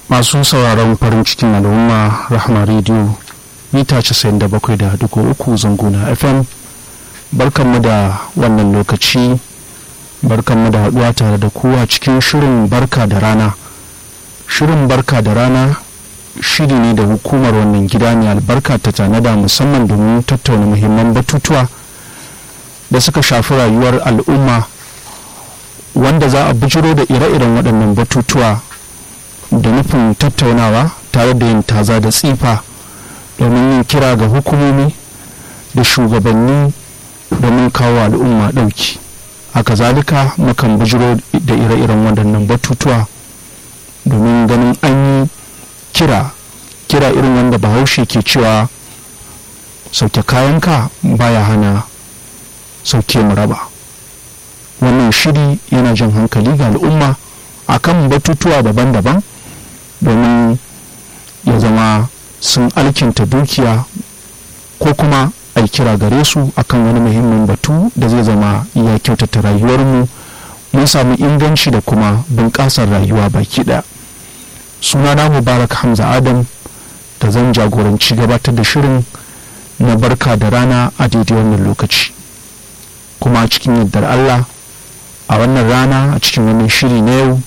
masu sauraron farin cikin al'umma rahama rediyo mita 97.3 zanguna fm barkanmu da wannan lokaci barkanmu da haɗuwa tare da kowa cikin shirin barka da rana shirin barka da rana shiri ne da hukumar wannan gida ne albarka ta tanada musamman domin tattauna muhimman batutuwa da suka shafi rayuwar al'umma wanda za a bijiro da ire-iren waɗannan batutuwa da nufin tattaunawa tare da yin taza da tsifa domin yin kira ga hukumomi da shugabanni domin kawo al'umma ɗauki haka zalika mukan bijiro da ire-iren waɗannan batutuwa domin ganin an yi kira kira irin wanda bahaushe ke cewa sauke kayanka baya hana sauke mu raba wannan shiri yana jan hankali ga al'umma akan batutuwa daban-daban domin ya zama sun alkinta dukiya ko kuma a kira gare su akan wani muhimmin batu da zai zama ya kyautata rayuwarmu mun samu inganci da kuma bunƙasar rayuwa baki ɗaya sunana mubarak hamza adam da zan jagoranci gabatar da shirin na barka da rana a daidai wannan lokaci kuma cikin yardar allah a wannan rana a cikin wannan shiri na yau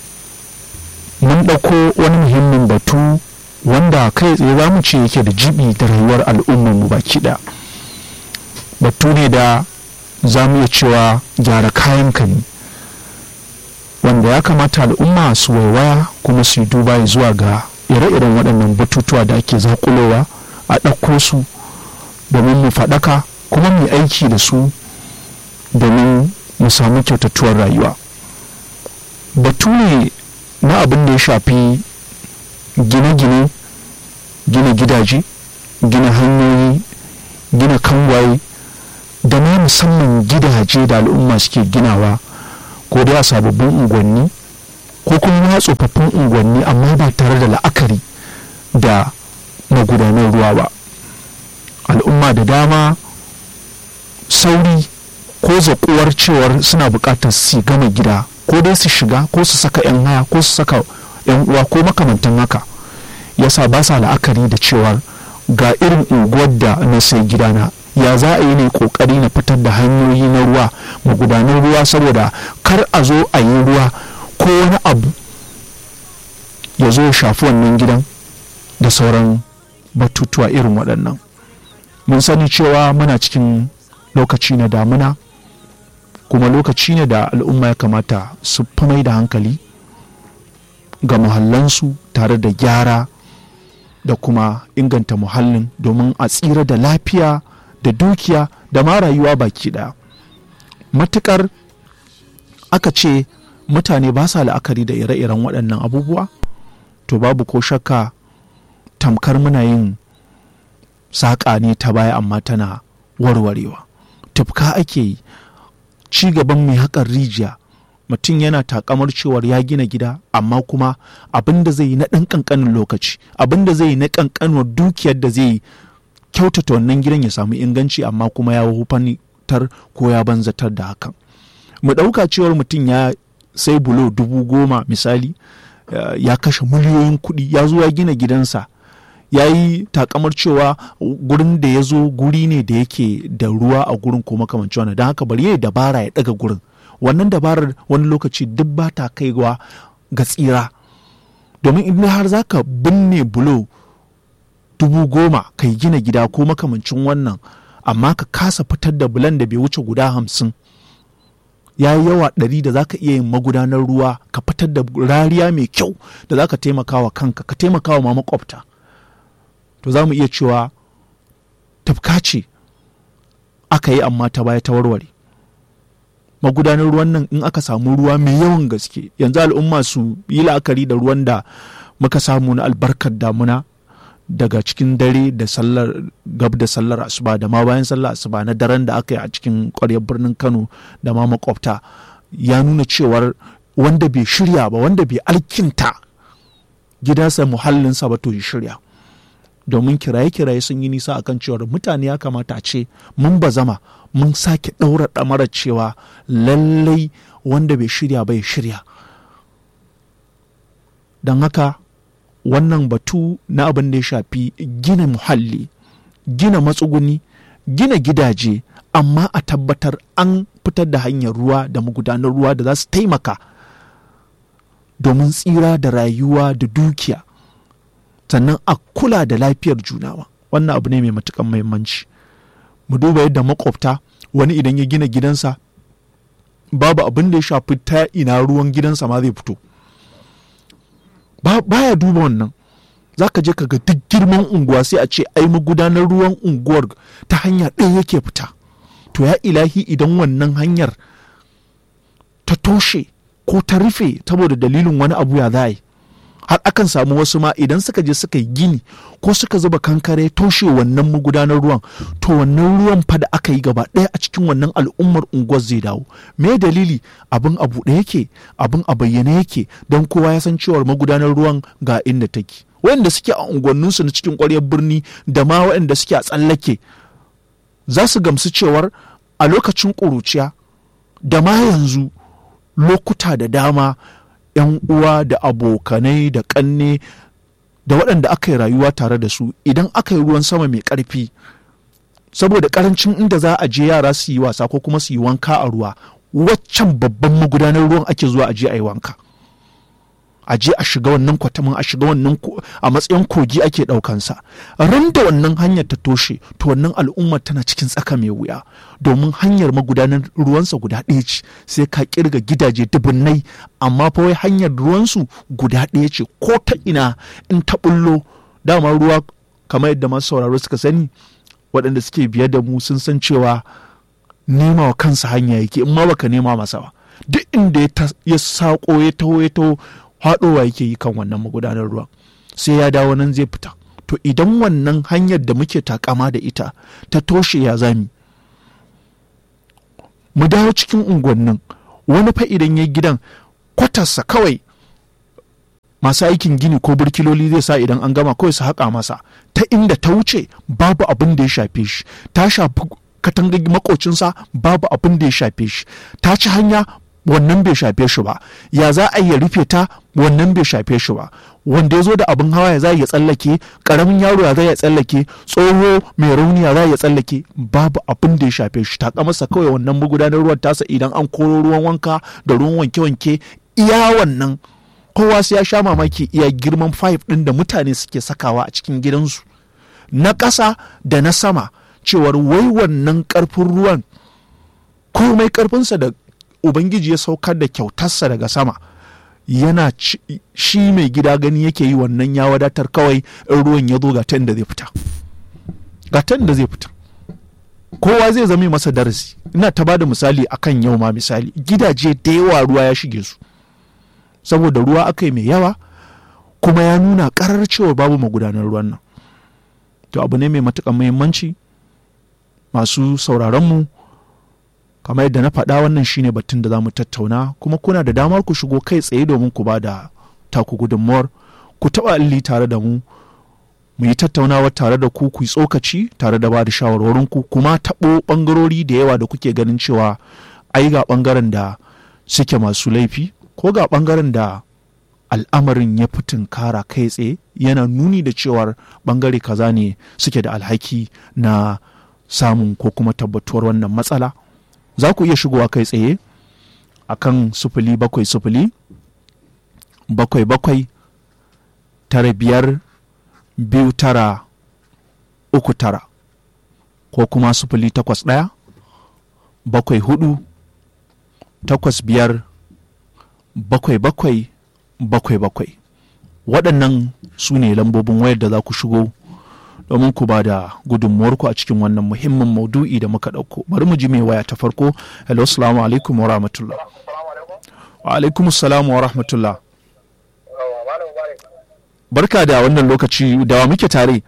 mun ɗauko wani muhimmin batu wanda kai tsaye za mu ce yake da jibi da rayuwar al'ummarmu baki ɗaya batu ne da za mu iya cewa gyara kayan ka ne wanda ya kamata al'umma su waiwaya kuma su yi duba zuwa ga ire-iren waɗannan batutuwa da ake zakulowa a ɗauko su domin mu faɗaka kuma mu aiki da su domin mu samu kyautatuwar rayuwa batu ne na abin da ya shafi gine-gine gina gidaje gina hanyoyi gina kangwaye da ma musamman gidaje da al'umma suke ginawa ko dai a sababbin unguwanni ko kuma tsofaffin unguwanni amma ba tare da la'akari da magudanar ruwa ba al'umma da dama sauri ko zaƙuwar cewar suna buƙatar su gama gida ko dai su shiga ko su saka 'yan haya ko su saka 'yan uwa ko makamantan haka yasa ba sa la'akari da cewar ga irin unguwar da na sai gidana ya za a yi ne kokari na fitar da hanyoyi na ruwa magudanar ruwa saboda kar a zo a yi ruwa ko wani abu ya zo ya shafi wannan gidan da sauran batutuwa irin waɗannan mun sani cewa muna cikin lokaci na damuna kuma lokaci ne da al'umma ya kamata su fi mai da hankali ga muhallansu tare da gyara da kuma inganta muhallin domin a tsira da lafiya da dukiya da ma rayuwa baki ɗaya matukar aka ce mutane ba sa la'akari da ire-iren waɗannan abubuwa to babu ko shakka tamkar muna yin saƙa ne ta baya amma tana warwarewa tufka ake yi ci gaban mai haƙar rijiya mutum yana takamar cewar ya gina gida amma kuma abin da zai yi na ɗan ƙanƙanin lokaci abin da zai yi na ƙanƙanuwar dukiyar da zai yi kyautata wannan gidan ya samu inganci amma kuma ya hufantar ko ya banzatar da hakan mu ɗauka cewar mutum ya sai bulo dubu goma misali ya kashe miliyoyin kuɗi ya zo ya gina gidansa ya yi takamar cewa gurin da ya zo guri ne da yake da ruwa a gurin ko makamancin wannan don haka bari ya dabara ya ɗaga gurin wannan dabarar wani lokaci duk ba ta kaiwa ga tsira domin in har za ka binne bulo dubu goma ka yi gina gida ko makamancin wannan amma ka kasa fitar da bulan da bai wuce guda hamsin ya yi yawa ɗari da za ka iya yin magudanar ruwa ka fitar da rariya mai kyau da za ka taimaka wa kanka ka taimaka wa ma makwabta to za mu iya cewa tafka ce aka yi amma ta baya ta warware magudanar ruwan nan in aka samu ruwa mai yawan gaske yanzu al'umma su yi la'akari da ruwan da muka samu na albarkar damuna daga cikin dare da sallar gab da sallar asuba da ma bayan sallar asuba na daren da aka yi a cikin ƙwaryar birnin kano da ma makwabta ya nuna cewar wanda bai shirya ba wanda bai alkinta gidansa muhallinsa ba to ya shirya domin kiraye-kiraye sun yi nisa akan cewar mutane ya kamata a ce mun bazama mun sake ɗaura ɗamarar cewa lallai wanda bai shirya ba ya shirya don haka wannan batu na abin da ya shafi gina muhalli gina matsuguni gina gidaje amma a tabbatar an fitar da hanyar ruwa da magudanar ruwa da za su taimaka domin tsira da rayuwa da dukiya sannan a kula da lafiyar junawa wannan abu ne mai matukan muhimmanci mu duba yadda makwabta wani idan ya gina gidansa babu abin da ya shafi ta ina ruwan gidansa ma zai fito baya duba wannan za ka je ka ga duk girman unguwa sai a ce ai magudanar ruwan unguwar ta hanya ɗaya yake fita to ya ilahi idan wannan hanyar ta toshe ko ta rufe saboda dalilin wani abu ya za har akan samu wasu ma idan suka je suka yi gini ko suka zuba kankare toshe wannan magudanar ruwan to wannan ruwan fa da aka yi gaba ɗaya a cikin wannan al'ummar unguwar zai dawo me dalili abin a buɗe yake abin a bayyane yake don kowa ya san cewar magudanar ruwan ga inda take waɗanda suke a unguwanninsu na cikin ƙwaryar birni da ma waɗanda suke a tsallake za su gamsu cewar a lokacin ƙuruciya da ma yanzu lokuta da dama 'yan uwa da abokanai da ƙanne da waɗanda aka yi rayuwa tare da su idan aka yi ruwan sama mai ƙarfi saboda ƙarancin inda za a je yara su yi wasa ko kuma su yi wanka a ruwa waccan babban magudanar ruwan ake zuwa a je a yi wanka a je a shiga wannan kwatamin a shiga wannan a matsayin kogi ake ɗaukansa ran da wannan hanyar ta toshe to wannan al'ummar tana cikin tsaka mai wuya domin hanyar magudanar ruwansa guda ɗaya ce sai ka kirga gidaje dubunnai amma fa wai hanyar ruwansu guda ɗaya ce ko ta ina in ta bullo dama ruwa kamar yadda masu sauraro suka sani waɗanda suke biye da mu sun san cewa nema wa kansa hanya yake in ma baka nema masa ba duk inda ya saƙo ya taho ya taho haɗowa yake yi kan wannan magudanar ruwan sai ya dawo nan zai fita to idan wannan hanyar da muke takama da ita ta toshe ya zami mu dawo cikin unguwannin wani fa idan ya gidan kwatarsa kawai masu aikin gini ko burkiloli zai sa idan an gama kawai su haƙa masa ta inda ta wuce babu abin da ya shafe shi ta shafi katangar makocinsa babu abin da ya shafe shi ta ci hanya wannan bai shafe shi ba ya za a iya rufe ta wannan bai shafe shi ba wanda ya zo da abin hawa ya za ya tsallake karamin yaro ya za ya tsallake tsoho mai rauni ya za ya tsallake babu abin da ya shafe shi ta masa kawai wannan magudanar ruwan tasa idan an koro ruwan wanka da ruwan wanke-wanke iya wannan kowa sai ya sha mamaki iya girman fayif ɗin da mutane suke sakawa a cikin gidansu na ƙasa da na sama cewar wai wannan ƙarfin ruwan komai ƙarfinsa da ubangiji ya saukar da kyautarsa daga sama yana shi mai gida gani yake yi wannan ya wadatar kawai in ruwan ya zo ga ta da zai fita ga ta da zai fita kowa zai zama masa darasi ina ta bada misali akan yau ma misali gidaje da yawa ruwa ya shige su saboda ruwa aka yi mai yawa kuma ya nuna karar cewa babu magudanar ruwan nan to abu ne mai matuƙar muhimmanci masu sauraronmu kamar yadda na faɗa wannan shine batun da za mu tattauna kuma kuna da damar ku shigo kai tsaye domin ku ba da taku gudunmuwar ku taɓa alli tare da mu mu yi tattaunawa tare da ku ku yi tsokaci tare da ba da shawarwarinku kuma taɓo ɓangarori da yawa da kuke ganin cewa ai ga ɓangaren da suke masu laifi ko ga ɓangaren da al'amarin ya fi tunkara kai tsaye yana nuni da cewar ɓangare kaza ne suke da alhaki na samun ko kuma tabbatuwar wannan matsala za ku iya shigowa kai tsaye a kan sufuli bakwai sufuli bakwai bakwai tara biyar biyu tara uku tara ko kuma sufuli takwas ɗaya bakwai hudu takwas biyar bakwai bakwai bakwai bakwai waɗannan su ne lambobin wayar da za ku shigo domin ku ba da gudunmuwarku a cikin wannan muhimmin maudu'i da muka ɗauko bari mu ji mai waya ta farko hello salamu alaikum wa rahmatullah wa alaikum salamu wa rahmatullah barka da wannan lokaci da wa muke tare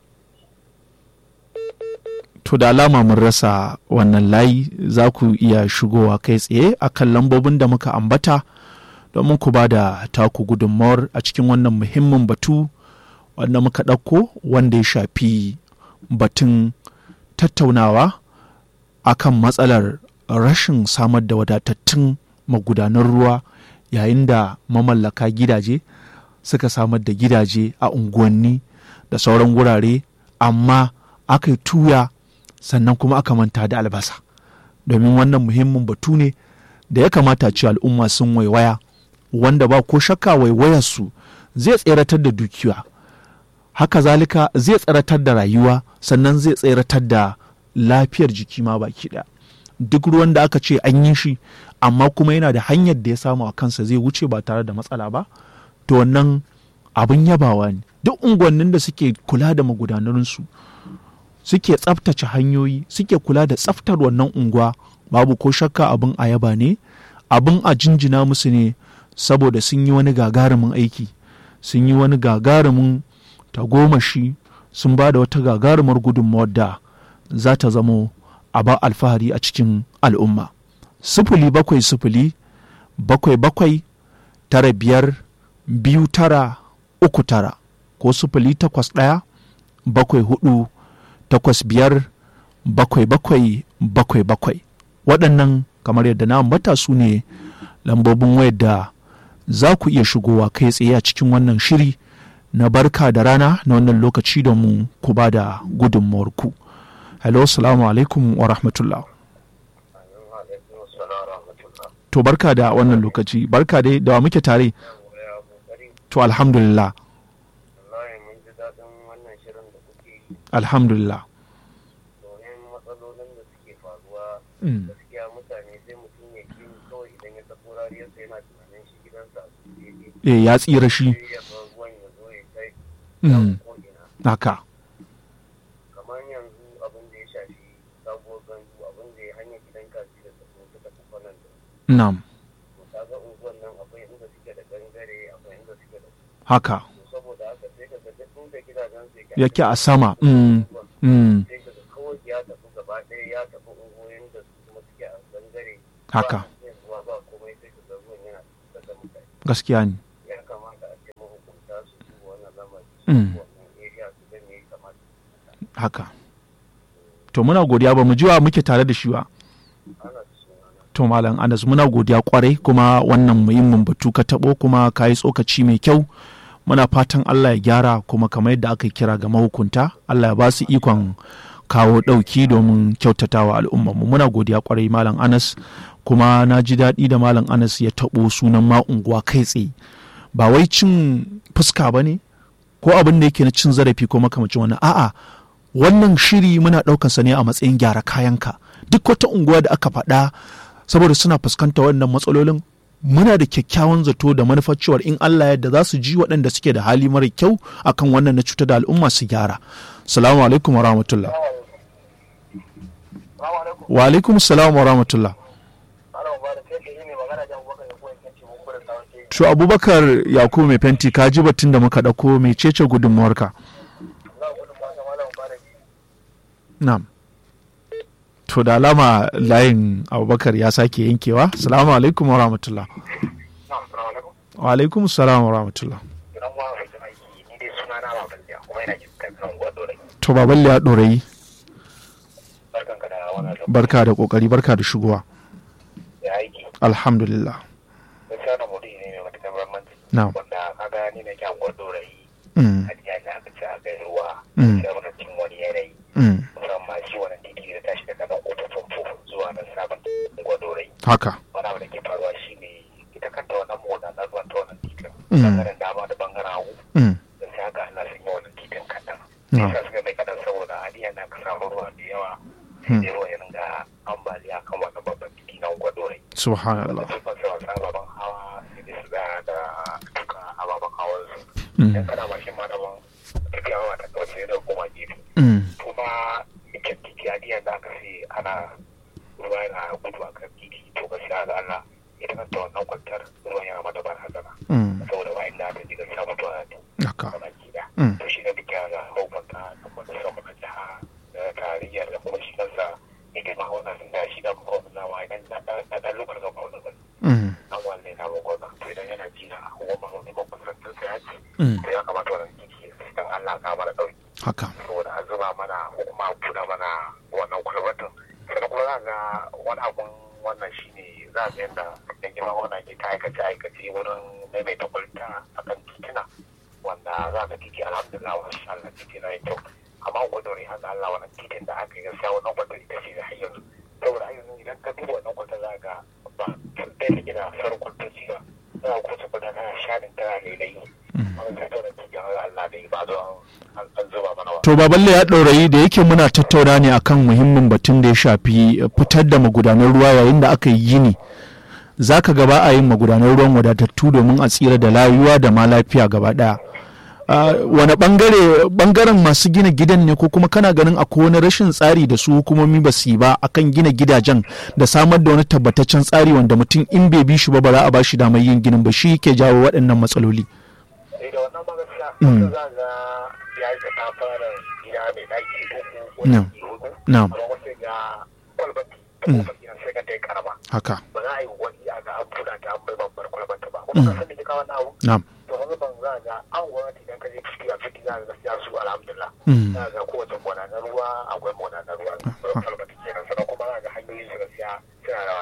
to da alama mun rasa wannan layi za ku iya shigowa kai tsaye a kan lambobin da muka ambata domin ku ba da taku gudunmawar a cikin wannan muhimmin batu wanda muka ɗauko wanda ya shafi batun tattaunawa akan matsalar rashin samar da wadatattun magudanan ruwa yayin da mamallaka gidaje suka samar da gidaje a unguwanni da sauran wurare amma aka yi tuya sannan kuma aka manta da albasa domin wannan muhimmin batu ne da ya kamata ce al'umma sun waiwaya wanda ba ko shakka waiwayarsu zai tseratar da dukiya haka zalika zai tseratar da rayuwa sannan zai tseratar da lafiyar jiki ma baki ɗaya duk ruwan da aka ce an yi shi amma kuma yana da hanyar da ya samu a kansa zai wuce ba tare da matsala ba to wannan abin yabawa ne duk unguwannin da suke kula da magudanarsu suke tsaftace hanyoyi suke kula da tsaftar wannan unguwa babu ko shakka abin a yaba ne abin a jinjina musu ne saboda sun yi wani gagarumin aiki sun yi wani gagarumin tagomashi sun ba da wata gagarumar gudunmawar da za ta zamo a ba alfahari a cikin al'umma sifili bakwai sifili bakwai bakwai tara biyar biyu tara uku tara ko sifili takwas ɗaya bakwai hudu takwas biyar bakwai bakwai bakwai bakwai waɗannan kamar yadda na ambata su ne lambobin wayar da za ku iya shigowa kai tsaye a cikin wannan shiri na barka da rana na wannan lokaci da mu ku ba da gudunmawarku hello salamu alaikum wa rahmatullah to barka da wannan lokaci barka dai da wa muke tare to alhamdulillah alhamdulillah domin matsalolin da suke faruwa gaskiya mutane sai mutum ya ji kawai idan ya tafi rariyarsa yana tunanin shi gidansa a su daidai eh ya tsira shi sai ya bar ruwan ya zo ya kai can ko'ina haka kamar yanzu abin da ya shafi sabuwar gandu abin da ya hanyar gidan kaji da tafi suka tafi kwanan da na'am to kaga unguwan nan akwai inda suke da gangare akwai inda suke da haka to saboda haka sai ka ga duk inda gidajen su yake a sama mm, mm, sai ka ga kawai ya tafi gaba ɗaya ya tafi unguwoyin da su kuma suke a gangare haka ba sai ruwa ba komai sai ka ga ruwan yana tafi da mutane gaskiya ne ya kamata a ce mahukunta su duba wannan lamari Mm. su wannan area su ga me ya kamata haka to muna godiya ba mu jiwa muke tare da shi ba ana da sunana to malam anas muna godiya kwarai kuma wannan muhimmin batu ka taɓo kuma ka yi tsokaci mai kyau muna fatan allah ya gyara kuma kamar yadda aka kira ga mahukunta allah ya ba su ikon kawo ɗauki domin kyautatawa al'ummarmu muna godiya kwarai malam anas kuma na ji daɗi da malam anas ya taɓo sunan ma unguwa kai tsaye ba wai cin fuska ba ne ko abin da yake na cin zarafi ko makamacin wani a'a wannan shiri muna ɗaukansa ne a matsayin gyara kayanka duk wata unguwa da aka faɗa saboda suna fuskanta wannan matsalolin muna da kyakkyawan zato da manufar cewar in Allah yadda za su ji waɗanda suke da hali mara kyau akan wannan na cutar da al'umma su gyara salamu alaikum wa rahmatullah wa alaikum salam wa rahmatullah to abubakar yakubu mai fenti ka ji batun da muka ɗauko mai cece gudunmuwarka na'am to da alama layin abubakar ya sake yankewa salamu alaikum wa rahmatullah wa alaikum salam wa rahmatullah to baban ya ɗorayi barka da ƙoƙari barka da shigowa alhamdulillah na'am wanda kaga ni na kyan gwado rai Mm, a jiya da aka ci a kai ruwa Mm. da wani cin wani yanayi mm, musamman shi wani titi da tashi daga nan kofar famfo zuwa nan sabon gwado rai haka wani abu da ke faruwa shi ne ita kanta wannan mota na zuwa ta wannan titin Mm. bangaren dama da bangaren hagu mm, da sai haka ana sun yi wannan titin kaɗan No. sai suka mai kaɗan saboda hadiya na ka samu ruwa da yawa Hmm. sai ruwa ya ringa ambaliya kan wannan babban titi na gwado rai subhanallah sun fasa wasu ababen hawa sai dai su da da duka ababen hawan su Mm, dan kana mashin ma daban tafiya ma ta kauce da koma gefe mm, kuma ikin titi a diyan da aka ce ana ruwa yana gudu a kan titi to gaskiya da Allah ita kanta wannan kwantar ruwan yana mata barazana mm, saboda ba inda ta ji gaskiya mutuwa ta haka a baki da Mm. to shi ne duk ya ga hukunta da kuma sama na jiha da tarayyar da kuma shi kansa ita ma wannan da shi da kuma wannan ma idan na na da lokacin da kuma wannan Mm, an wanne na gwamna to idan yana ji na hukumar wani makusantar sa ya ce mm, to ya kamata wannan titi dan Allah ka mana dauki haka saboda a zuba mana ko kuma a buɗe mana wannan kwalbatin sannan kuma za ga wani abun wannan shine za ga yadda yan girma wannan ke ta aikace aikace wurin maimaita kwalta a kan titina za ka titi alhamdulillah wa Allah titi na yi kyau amma gwadori haka Allah wannan titin da aka yi gaskiya wannan gwadori ta ce da har yanzu saboda har yanzu idan ka duba wannan kwata za ga ba tun da ya gina farkon ta ci ba za ka kusa kwata na shanin tana lailayi wani ta tona titin Allah da ba zo an zuba mana wa. to baballe ya ɗaurayi da yake muna tattauna ne akan muhimmin batun da ya shafi fitar da magudanan ruwa yayin da aka yi gini za ka gaba a yin magudanan ruwan wadatattu domin a tsira da layuwa da ma lafiya gaba ɗaya wani bangare bangaren masu gina gidan ne ko kuma kana ganin akwai wani rashin tsari da su hukumomi ba su yi ba akan gina gidajen da samar da wani tabbataccen tsari wanda mutum in bai bi shi ba ba za a ba shi damar yin ginin ba shi ke jawo waɗannan matsaloli. sai da wannan ba gaskiya za ga ya yi ta fara gida mai daki uku ko daki hudu Na'am. amma wasu ga kwalbati ta kofar gidan sai ka ta yi karama haka ba za a yi wani a ga an buɗa ta an bai babbar kwalbata ba kuma ka san da ke kawo na abu na'am to wani ban za ga an gwamnati idan ka je ciki a ciki za ga gaskiya su alhamdulillah Mm. za ga kowace gona na ruwa akwai gona na ruwa kwalbati kenan sannan kuma za ga hanyoyin su gaskiya suna da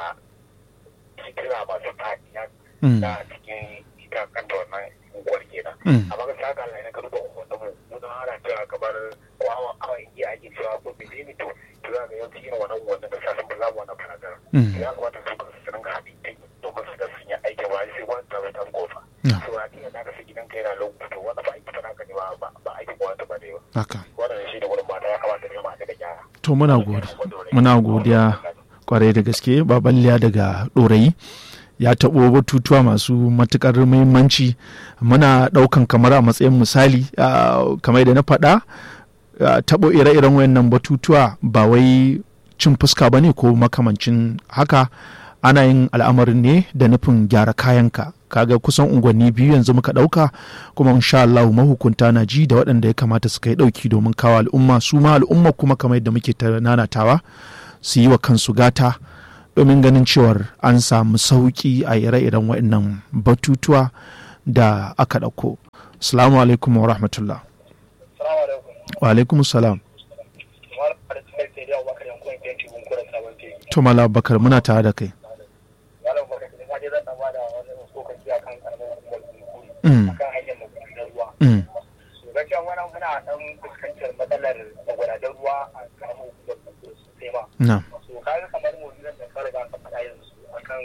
sikira masu fadiya Mm. da cikin ita kanta wannan unguwar kenan Mm. amma ga saka Allah ne ka duba wannan mu mu don ana cewa kamar ko awa awa iya ake cewa ko bidini to to za ga yawanci irin wannan wannan da sa sun fi zamu wannan faradar Mm. ya kamata su ka su ringa haɗin kai domin su da sun yi aikin ba sai wani ta ta kofa Yeah. so a tiyan da ka sai gidan kai na lokuta wanda ba aiki fara ka ne ba ba- ba aikin wata ba ne ba haka wannan shi da wurin mata ya kamata ne ma da gyara to muna godiya muna godiya kwarai da gaske baballiya daga ɗorayi ya taɓo batutuwa masu matuƙar muhimmanci muna ɗaukan kamar a matsayin misali ah, kamar da na faɗa ah, taɓo ire-iren wayannan batutuwa ba wai cin fuska ba ne ko makamancin haka ana yin al'amarin ne da nufin gyara kayanka kaga kusan unguwanni biyu yanzu muka ɗauka kuma insha Allah mahukunta na ji da waɗanda ya kamata su kai ɗauki domin kawo al'umma su ma al'umma kuma kamar yadda muke ta nanatawa su yi wa kansu gata domin ganin cewar an samu sauƙi a ire-iren waɗannan batutuwa da aka ɗauko. Salamu alaikum wa rahmatullah. salamu alaikum Wa alaikum salam. malam da tsakar sai da bakar yankun yanki gun kura sabon teki To Mala Bakar muna tare da kai. malam bakar da ma dai zan dan bada wani tsokaci akan karamar hukumar kunkuri Mm. akan hanyar magudanar ruwa Mm. to gaskiya wannan muna dan fuskantar matsalar magudanar ruwa a karamar hukumar kunkuri sosai ma Na. so kaga kamar mu nan da fara ga ka faɗa yanzu akan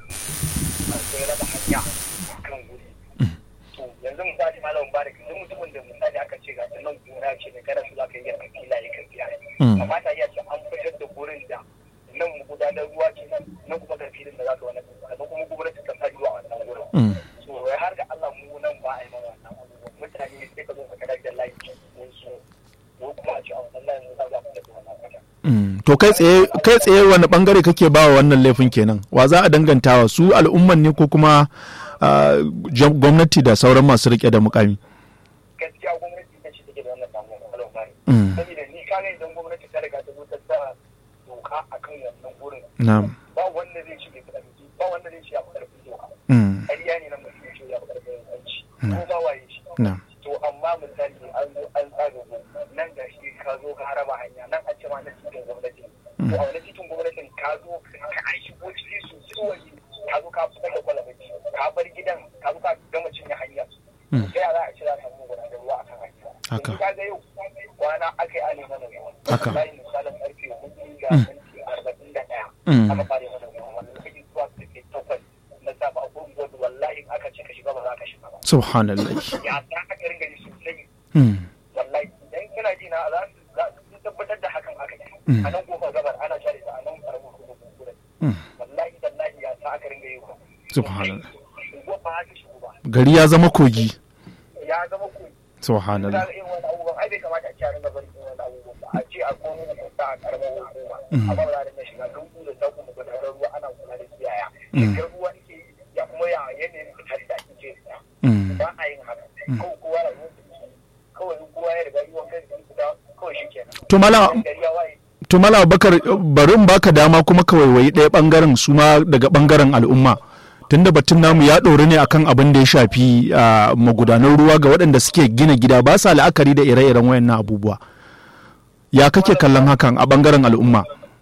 akwai raba hanya kan guri to yanzu misali malam mubarak duk mutumin da misali aka ce ga nan gona ce ne kada su za ka yi yanka filaye kan filaye Mm. kamata ya ce an fitar da gurin da nan gudanar ruwa ce nan nan kuma ga filin da za ka wani sannan kuma gwamnati ta sa ruwa a wannan gurin Mm. so wai har ga Allah mu nan ba a yi mana wannan abubuwan mutane sai ka zo ka kada da layi mun so ko kuma a ce a wannan layin za a fitar da wannan kwata Mm. To kai tsaye kai tsaye wani bangare kake ba wa wannan laifin kenan? Wa za a dangantawa su al'umman ne ko kuma ah, jam- gwamnati da sauran masu rike da mukami? gaskiya gwamnati ta ce take da wannan damuwa malam bari Mm. saboda ni ka idan gwamnati ta riga ta zo ta sa doka akan wannan gurin Na'am. ba wanda zai ce bai karfi ba wanda zai ce ya fi karfin doka Mm. ƙarya ne na mutum ya ce ya fi karfin yanci Mm. ko ba waye shi Na'am. to amma misali an zo an tsaga go nan ga shi ka zo ka haraba hanya nan an ce ma na cikin gwamnati to a wani cikin gwamnatin ka zo ka an shigo ciki su waje ka zo ka fitar da kwalabaci ka bar gidan ka zo ka gama cinye hanya Mm. sai a za a ce za a samu gudanar ruwa a kan hanya Haka. yanzu ka ga yau kwana aka yi ale mana ruwa Haka. bayan misalin karfe hudu ga Mm. minti arba'in da ɗaya Mm. aka fara mana ruwa wannan lokaci zuwa karfe takwas na safe a gurin gwada wallahi in aka ce ka shiga ba za ka shiga ba Subhanallah. ya ta aka ringa ji sosai Mm. wallahi idan kana ji na za su za su tabbatar da hakan aka yi Mm. a nan kofar gabar ana share ta a nan karamin kofar gurin Mm. wallahi wallahi ya ta aka ringa yi ku Subhanallah. unguwar ba ta shigo ba Gari ya zama kogi. ya zama ku Subhanallah. da irin wani abubuwan ai bai kamata a ce a ringa bari irin wani abubuwan ba a ce a komo da kwanta a karamar hukuma amma ba za a ringa shiga don da ta kuma gudanar ruwa ana kula da su yaya shigar ruwa ake yi ya kuma ya yanayin fitar da ake ce Mm. ba a yin haka kawai kowa da ruwan kawai in kowa ya riga yi wa kai da kawai shi kenan To Mala gari ya waye to Mala Bakar bari in baka dama kuma ka waiwayi ɗaya bangaren su ma daga bangaren al'umma. Tunda batun namu ya ɗori ne akan abin da ya shafi ah, magudanan ruwa ga waɗanda suke gina gida ba sa la'akari da ire-iren wayannan abubuwa. Ya kake kallon hakan a bangaren al'umma?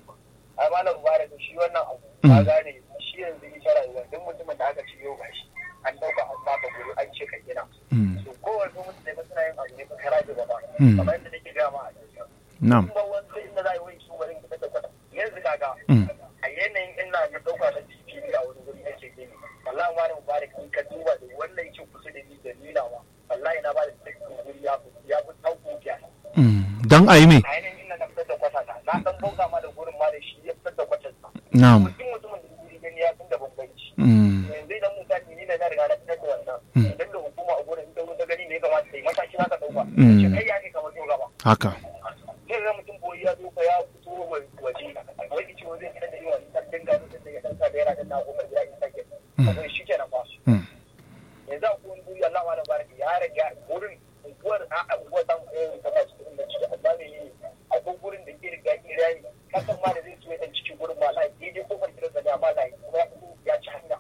a malam mubarak shi wannan abu ka gane shi yanzu ita rayuwa duk mutumin da aka ci yau gashi an dauka an baka guri an ce ka gina Mm. to kowane mutum da suna yin ne ka kara da ba Mm. kamar yadda nake gaya ma a cikin na'am kuma wanda inda za a yi wani su wani da kwata yanzu kaga Mm. a yanayin ina ga dauka na tv a wani guri ake gini wallahi ma da mubarak in ka duba da wannan yake kusa da ni da nila ma wallahi na ba da tsakin guri ya fi ya fi tauko biya Mm. dan a yi me a yanayin ina na fitar da kwata ta na dan bauta ma da gurin ma da shi ya fitar da kwatar sa na'am mutum mutumin da guri gani ya fi da bambanci Mm. yanzu idan misali ni na na riga na fitar da wannan Mm. idan da hukuma a gurin ta ta gani ne ya kamata ta yi mataki za ka dauka Mm. ce kai ya ne kamar yau gaba haka zai ga mutum boyi ya zo ka ya fito wa- waje wani ciwo zai fitar da yi wani sabbin gano da ya ɗauka da yana da na kofar gida in sake saboda shi kenan fa Mm. yanzu a kowane guri Allah ma da baraka ya rage wurin unguwar a a unguwar ta eh ta ba cikin da ciki amma me yi akwai gurin da ke riga ke rani kasan ma da zai so ya dan cikin gurin ma lai daidai kofar gidan da ma lai kuma ya fito ya ci hanya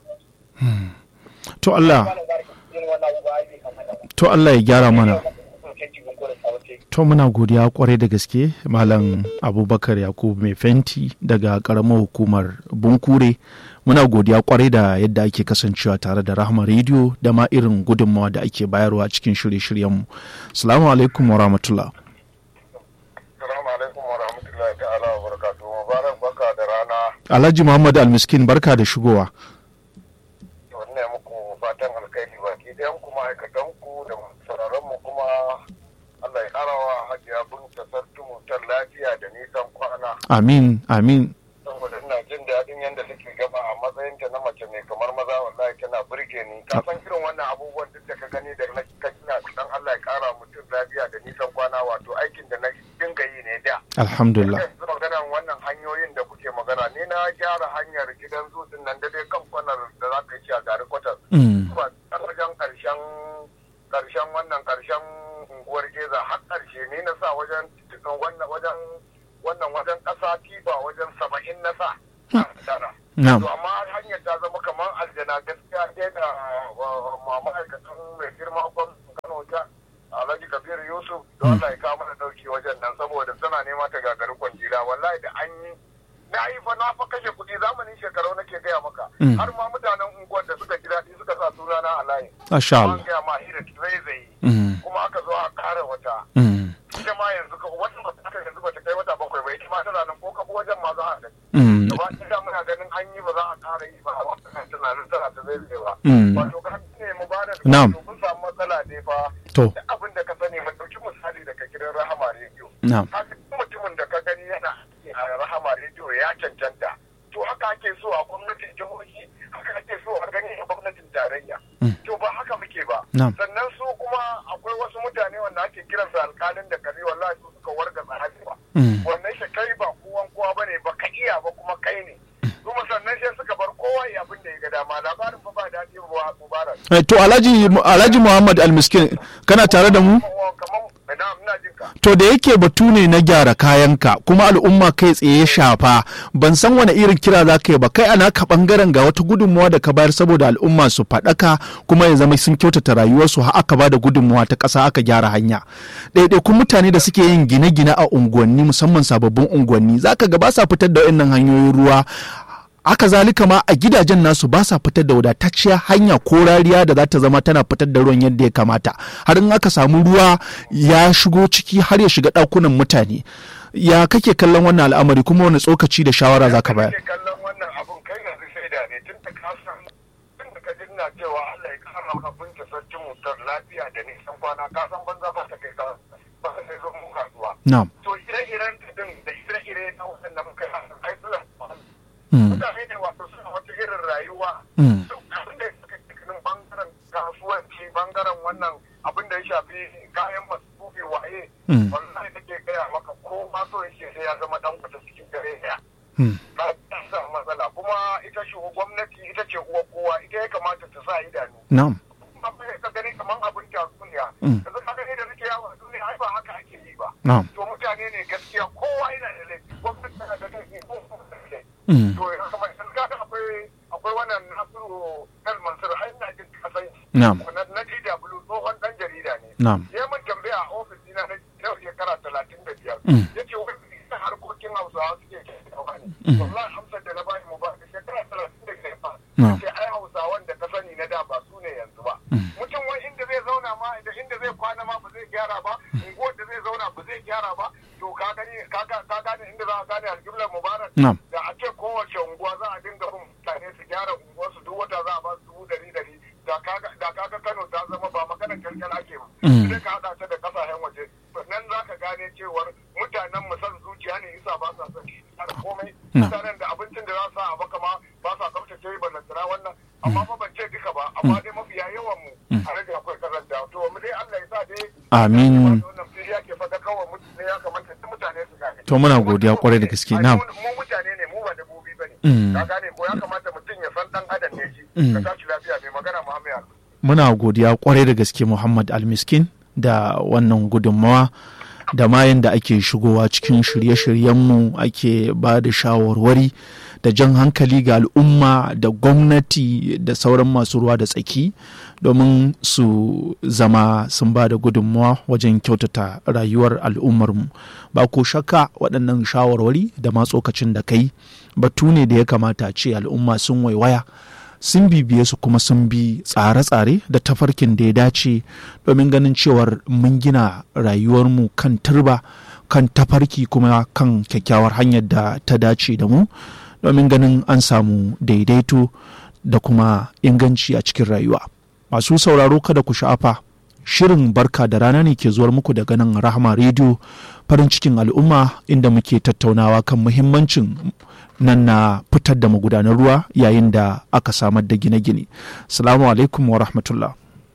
to Allah malam baraka yin wannan abu ba zai kamata ba to Allah ya gyara mana canji gungurin tsawace to muna godiya kwarai da gaske malam abubakar yakubu mai fenti daga karamar hukumar bunkure muna godiya kwarai da yadda ake kasancewa tare da rahama rediyo da ma irin gudunmawa da ake bayarwa cikin shirye-shiryenmu salamu alaikum wa rahmatullah Assalamu alaikum wa rahmatullahi ta'ala wa barakatuhu. Mubarak baka da rana. alhaji muhammad almiskin barka da shigowa Wannan muku fatan alkhairi baki ɗayan ku ma'aikatan ku da sauraron mu kuma Allah ya karawa hajiya binta sartu mutar lafiya da nisan kwana. amin amin Saboda ina jin daɗin yadda take gaba a matsayinta na mace mai kamar maza wallahi tana burge ni. Ka san irin wannan abubuwan duk da ka gani da na ka kina dan Allah ya kara mutum lafiya da nisan kwana wato aikin da na dinga yi ne da. alhamdulillah yanzu maganan wannan hanyoyin da kuke magana ni na gyara hanyar gidan zutun nan da dai kan kwanar da za ka yi a gari kwatar Mm, ba a wajen karshen karshen wannan karshen unguwar geza har karshe ni na sa wajen wannan wajen wannan wajen kasa tiba wajen saba'in na sa tara na'am to amma hanyar ta zama kamar aljana gaskiya dai da wa- wa- ma'aikatan mai girma gwamnatin kano ta alhaji kabir yusuf don allah ya kawo mana dauki wajen nan saboda tana nema ta gagari kwangila wallahi da an yi na yi fa na fa kashe kuɗi zamanin shekaru nake gaya maka Mm. har ma mutanen unguwar da suka ji daɗi suka sa sunana a layin masha an Allah gaya ma hira zai zai Mm, kuma aka zo a kara wata mm, ita ma yanzu ka wannan ba ta yanzu ba ta kai wata bakwai ba ita ma tana nan ko ka bi wajen ma za a gani mm, gaba ɗaya muna ganin an yi ba za a ƙara yi ba a wannan tunanin tana ta zai zai ba Mm. wato ka ne mu ba da Na'am. mun samu matsala ne fa to da abin da ka sani mu ɗauki misali daga gidan rahama rediyo na'am haka duk mutumin da ka gani yana aiki a rahama rediyo ya cancanta to haka ake so a gwamnatin jihohi haka ake so a gani a gwamnatin tarayya Mm. to ba haka muke ba Na'am. sannan su kuma akwai wasu mutane wanda ake kiransu alkalin da kare wallahi su suka warga tsahari ba Mm, wannan shi kai ba kowan kowa bane ba ka iya ba kuma kai ne kuma sannan sai suka bar kowa ya abin da ya ga dama labarin fa ba daɗi ba mubarak Eh, to alhaji alhaji muhammad almiskin kana tare da mu kamar ina ina jin ka to da yake batu ne na gyara kayanka kuma al'umma kai tsaye ya shafa ban san wani irin kira za ka yi ba kai ana ka bangaren ga wata gudunmawa da ka bayar saboda al'umma su faɗaka kuma ya zama sun kyautata rayuwarsu har aka ba da gudunmawa ta ƙasa aka gyara hanya ɗaiɗaikun mutane da suke yin gine-gine a unguwanni musamman sababbin unguwanni za ka ga ba sa fitar da wannan hanyoyin ruwa haka zalika ma a gidajen nasu ba sa fitar da wadatacciyar hanya ko rariya da za ta zama tana fitar da ruwan yadda ya kamata har in aka samu ruwa ya shigo ciki har ya shiga ɗakunan mutane ya kake kallon wannan al'amari kuma wani tsokaci da shawara za ka bayar kake kallon wannan abun kai yanzu shaida ne tun da ka san tun da ka jinna cewa Allah ya kara maka binta sarkin mutar lafiya da nisan kwana ka san banza ba ta kai ka ba ta kai zo mu kasuwa na'am to ire-iren ta din da ire-ire na waɗanda muka yi hasan ai suna Mm, mutane ne wato suna wata irin rayuwa mm, duk abin da suka cikin bangaren kasuwanci bangaren wannan abin da ya shafi kayan masu waye Mm. wallahi take gaya maka ko ma so yake sai ya zama dan kwata cikin dare daya mm, ba ta samu matsala kuma ita shi gwamnati ita ce uwa kowa ita ya kamata ta sa idanu na'am kuma bai ka gani kamar abin tatsuniya Mm. yanzu ka gani da nake yawo a duniya ai ba haka ake yi ba na'am to mutane ne gaskiya kowa yana da laifi gwamnati tana da laifi ko kuma da laifi Mm, to yanzu kamar yanzu kaga akwai akwai wannan nasiru el mansur ai ina jin kasan na'am na na DW tsohon dan jarida ne na'am ya mun tambaya a ofis dina na yau shekara talatin da biyar Mm. ya ce wani ita harkokin hausawa suke ke kawo ne Mm. wallahi amsar da na bani mu ba da shekara talatin da biyar fa No. ya ce ai hausawan da ka sani na da ba su ne yanzu ba Mm. mutum wani inda zai zauna zauna ma da inda zai kwana ma ba zai gyara ba unguwar da zai zauna ba zai gyara ba to ka gani ka ga- ka gane inda za a gane alƙiblar mubarak Na'am. da a ce kowace unguwa za a dinga bin mutane su gyara unguwarsu duk wata za a ba su dubu dari dari da kaga da kaga Kano ta zama ba maganar kyalkyal ake ba Mm. sai ka hada ta da kasashen waje nan za ka gane cewar mutanen mu san zuciya ne isa ba sa son gyara komai Na'am. mutanen da abincin da za su sa a baka ma ba sa tsaftace ballantana wannan amma fa ban ce duka ba amma dai mafiya yawan mu a rage akwai karanta to mu dai Allah ya sa dai Amin. wannan fili yake fada kawai mutane ya kamata duk mutane su gane To muna godiya kwarai da gaske, Ai, na'am. mu mu mutane ne mu ba dabbobi bane Mm. ka gane ko ya kamata mutum ya san dan adam ne shi Mm. ka tashi lafiya mai magana Muhammad Ali. muna godiya kwarai da gaske muhammad almiskin da wannan gudunmawa da ma yadda ake shigowa cikin shirye-shiryenmu ake ba da shawarwari da jan hankali ga al'umma da gwamnati da sauran masu ruwa da tsaki domin su zama sun ba da gudunmawa wajen kyautata rayuwar al'ummarmu ba ko shakka waɗannan shawarwari da ma tsokacin da kai batu ne da ya kamata a ce al'umma sun waiwaya sun bibiye su kuma sun bi tsare-tsare da tafarkin da ya dace domin ganin cewar mun gina rayuwarmu kan turba kan tafarki kuma kan kyakkyawar hanyar da ta dace da mu domin ganin an samu daidaito da kuma inganci a cikin rayuwa masu sauraro kada ku sha'afa shirin barka da rana ne ke zuwar muku daga nan rahama rediyo farin cikin al'umma inda muke tattaunawa kan muhimmancin nan na fitar da magudanar ruwa yayin da aka samar da gine-gine. Salamu alaikum wa rahmatullah.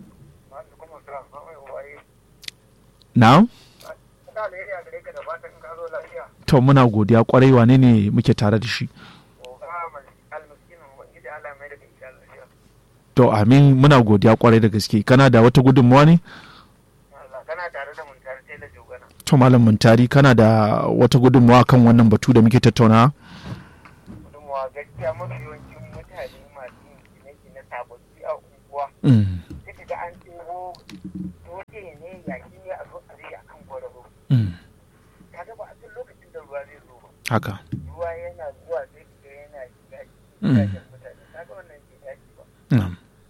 Na? Ina alheri a gare ka da fatan ka zo lafiya. To muna godiya kwarai wane ne muke tare da shi. almaskinin ubangiji Allah mai da kai lafiya. To amin muna godiya kwarai da gaske. Kana da wata gudunmawa ne? Allah kana tare da mun tare sai da jogana. To malam Muntari kana da wata gudunmawa kan wannan batu da muke tattaunawa? Gudunmawa gaskiya mafi yawancin mutane masu yin gine-gine sababbi a unguwa. Mm, Sai ka ga an ɗebo dole ne yaki ne a zo a zai akan kwararo. mm, Kaga ba a san lokacin da ruwa zai zo ba. Haka. Ruwa yana zuwa sai ka ga yana shiga Mm. gidajen mutane. Kaga wannan bai dace ba. Na'am.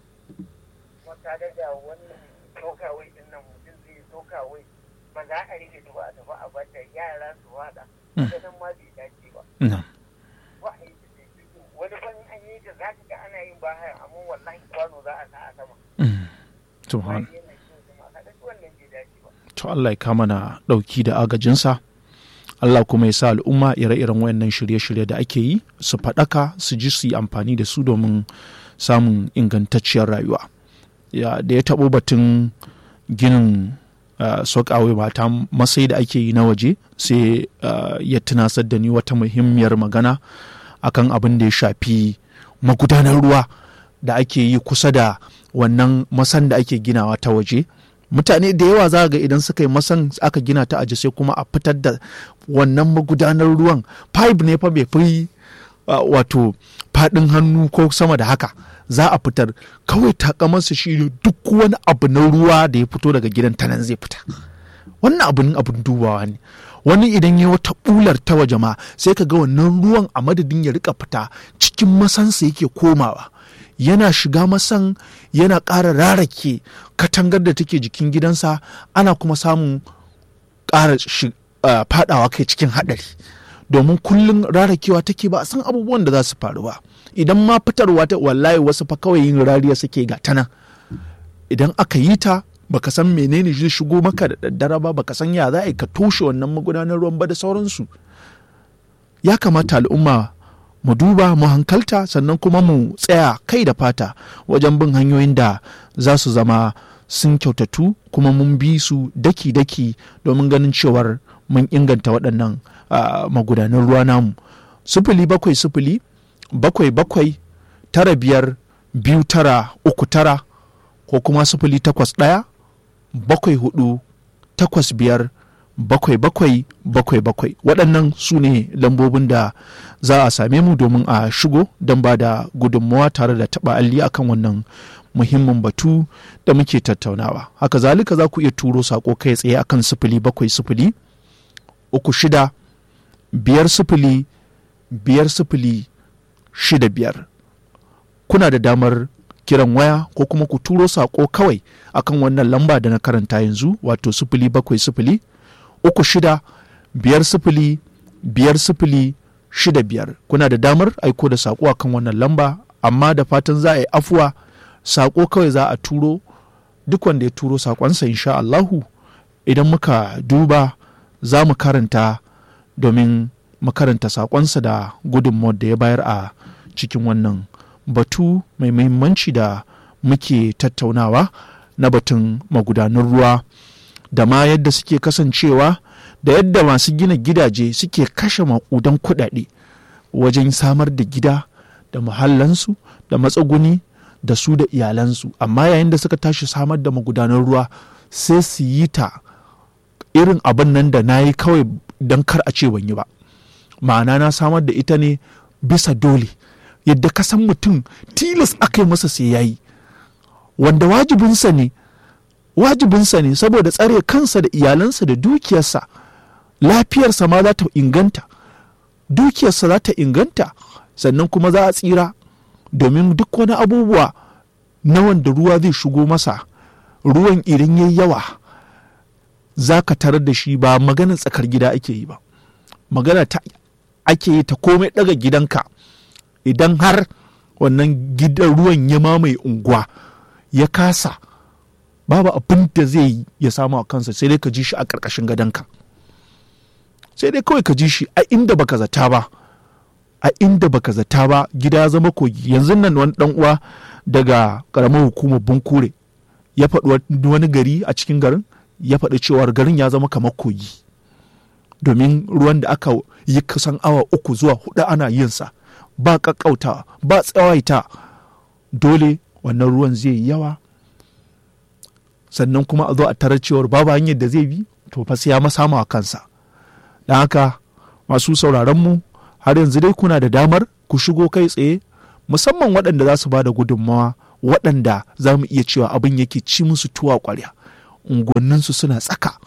kuma kaga da wannan sokawai din nan mutum zai sokawai ba za a rike ta ba a tafi a bata yara su wada Mm. kaga nan ma bai dace ba Na'am. ba a yi ta sai fito wani ban an yi ta za ka ga ana yin bahaya amma wallahi kwano za a sa a sama Mm. ba Subhan. yana kyau kuma kaga duk wannan bai dace ba To Allah ya kama na ɗauki da agajinsa. Allah kuma ya sa al'umma ire-iren wayannan shirye-shirye da ake yi su faɗaka su ji su yi amfani da su domin samun ingantacciyar rayuwa. Ya, da ya taɓo batun ginin uh, sokawe mata masai da ake yi na waje sai uh, ya tunasar da ni wata muhimmiyar magana akan abin da ya shafi magudanar ruwa da ake yi kusa da wannan masan da ake ginawa ta waje mutane da yawa za ga idan suka yi masan aka gina ta aji sai kuma a fitar da wannan magudanar ruwan pipe ne fa bai fi uh, wato faɗin hannu ko sama da haka za a fitar kawai takamarsa shi ne duk wani abu na ruwa da ya fito daga gidan ta nan zai fita wannan abin abin dubawa ne wani idan ya wata bular ta waje ma sai ka ga wannan ruwan a madadin ya rika fita cikin masansa yake komawa yana shiga masan yana ƙara rarake katangar da take jikin gidansa ana kuma samun ƙara shi- ah, fadawa kai cikin haɗari domin kullum rarakewa take ba a san abubuwan da za su faru ba idan ma fitarwa ta wallahi wasu fa kawai yin rariya suke ga tana idan aka yi ta baka san menene zai shigo maka da daddare ba baka san ya za a yi ka toshe wannan magudanar ruwan ba da sauransu ya kamata al'umma mu duba mu hankalta sannan kuma mu tsaya kai da fata wajen bin hanyoyin da za su zama sun kyautatu kuma mun bi su daki-daki domin ganin cewar mun inganta waɗannan ah, magudanan ruwa namu sufuli bakwai sufuli bakwai bakwai tara biyar biyu tara uku tara ko kuma sufuli takwas ɗaya bakwai hudu takwas biyar bakwai bakwai bakwai bakwai waɗannan su ne lambobin da za a same mu domin a shigo don ba da gudunmawa tare da taɓa alli akan wannan muhimmin batu da muke tattaunawa haka zalika za ku iya turo saƙo kai tsaye akan sifili bakwai sifili uku shida biyar sifili biyar sifili shida biyar kuna da damar kiran waya ko kuma ku turo saƙo kawai akan wannan lamba da na karanta yanzu wato sifili bakwai sifili uku shida biyar sifili biyar sifili shida biyar kuna da damar aiko da saƙo akan wannan lamba amma da fatan za a yi afuwa saƙo kawai za a turo duk wanda ya turo saƙonsa insha Allahu idan muka duba za mu karanta domin mu karanta saƙonsa da gudunmawar da ya bayar a cikin wannan batu mai muhimmanci da muke tattaunawa na batun magudanan ruwa da ma yadda suke kasancewa da yadda masu gina gidaje suke kashe maƙudan kuɗaɗe wajen samar da gida da muhallansu da matsuguni da su da iyalansu amma yayin da suka tashi samar da magudanan ruwa sai su yi ta irin abin nan da na yi kawai don kar a ce ban yi ba ma'ana na samar da ita ne bisa dole yadda ka san mutum tilas aka yi masa sai yayi wanda wajibinsa ne wajibinsa ne saboda tsare kansa da iyalansa da dukiyarsa lafiyarsa ma za ta inganta dukiyarsa za ta inganta sannan kuma za a tsira domin duk wani abubuwa na wanda ruwa zai shigo masa ruwan idan yayi yawa za ka tarar da shi ba maganar tsakar gida ake yi ba magana ta ake yi ta komai daga gidanka idan har wannan gidan ruwan ya mamaye unguwa ya kasa babu abin da zai yi ya samu a kansa sai dai ka ji shi a ƙarƙashin gadonka sai dai kawai ka ji shi a inda baka zata ba a inda baka zata ba gida ya zama kogi yanzu nan wani dan uwa daga ƙaramar hukumar bunkure ya faɗi wani gari a cikin garin ya faɗi cewar garin ya zama kamar kogi domin ruwan da aka yi kusan awa uku zuwa hudu ana yinsa ba ƙaƙƙauta ba tsawaita dole wannan ruwan zai yi yawa sannan kuma a zo a tarar cewar babu hanyar da zai bi to fa sai ya masama a kansa don haka masu sauraron mu har yanzu dai kuna da damar ku shigo kai tsaye musamman waɗanda za su ba da gudunmawa waɗanda za mu iya cewa abin yake ci musu tuwa ƙwarya unguwanninsu suna tsaka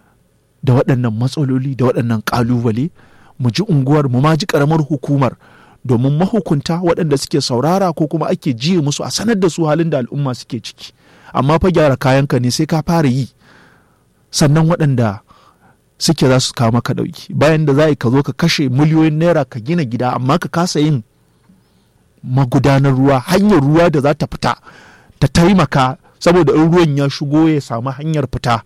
da waɗannan matsaloli da waɗannan ƙalubale mu ji unguwar mu ma ji ƙaramar hukumar domin mahukunta waɗanda suke saurara ko kuma ake jiye musu a sanar da su halin da al'umma suke ciki amma fa gyara kayanka ne sai ka fara yi sannan waɗanda suke za su kawo maka ɗauki bayan da za ka zo ka kashe miliyoyin naira ka gina gida amma ka kasa yin magudanar ruwa hanyar ruwa da za ta fita ta taimaka saboda in ruwan ya shigo ya samu hanyar fita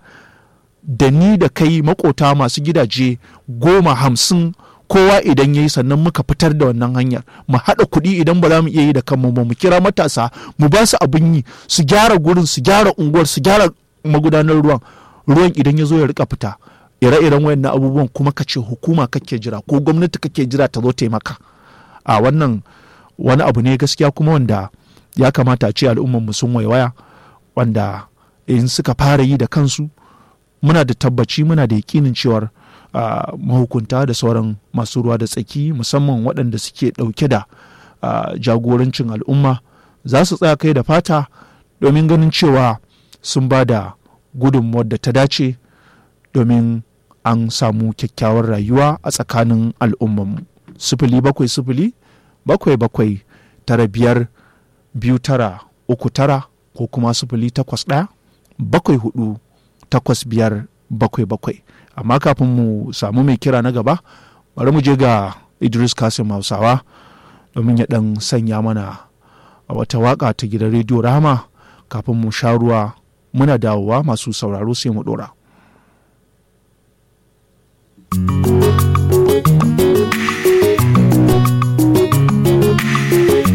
da ni da kai makota masu gidaje goma hamsin kowa idan ya yi sannan muka fitar da wannan hanyar mu haɗa kuɗi idan ba za mu iya yi da kanmu ba mu kira matasa mu ba su abin yi su gyara gurin su gyara unguwar su gyara magudanar ruwan ruwan idan ya zo ya rika fita ire-iren wayannan abubuwan kuma ka ce hukuma kake jira ko gwamnati kake jira ta zo taimaka a wannan wani abu ne gaskiya kuma wanda ya kamata a ce al'ummar mu sun waiwaya wanda in suka fara yi da kansu muna da tabbaci muna da yakinin cewar uh, mahukunta da sauran masu ruwa da tsaki musamman waɗanda suke ɗauke da uh, jagorancin al'umma za su tsaya kai da fata domin ganin cewa sun ba da gudunmuwar da ta dace domin an samu kyakkyawar rayuwa a tsakanin al'ummanmu sifili bakwai sifili bakwai bakwai tara biyar biyu tara uku tara ko kuma sifili takwas ɗaya bakwai hudu takwas biyar bakwai bakwai amma kafin mu samu mai kira na gaba bari mu je ga idris kasim hausawa domin ya ɗan sanya mana a wata waka ta gidan rediyo rama kafin mu sha ruwa muna dawowa masu sauraro sai mu ɗora.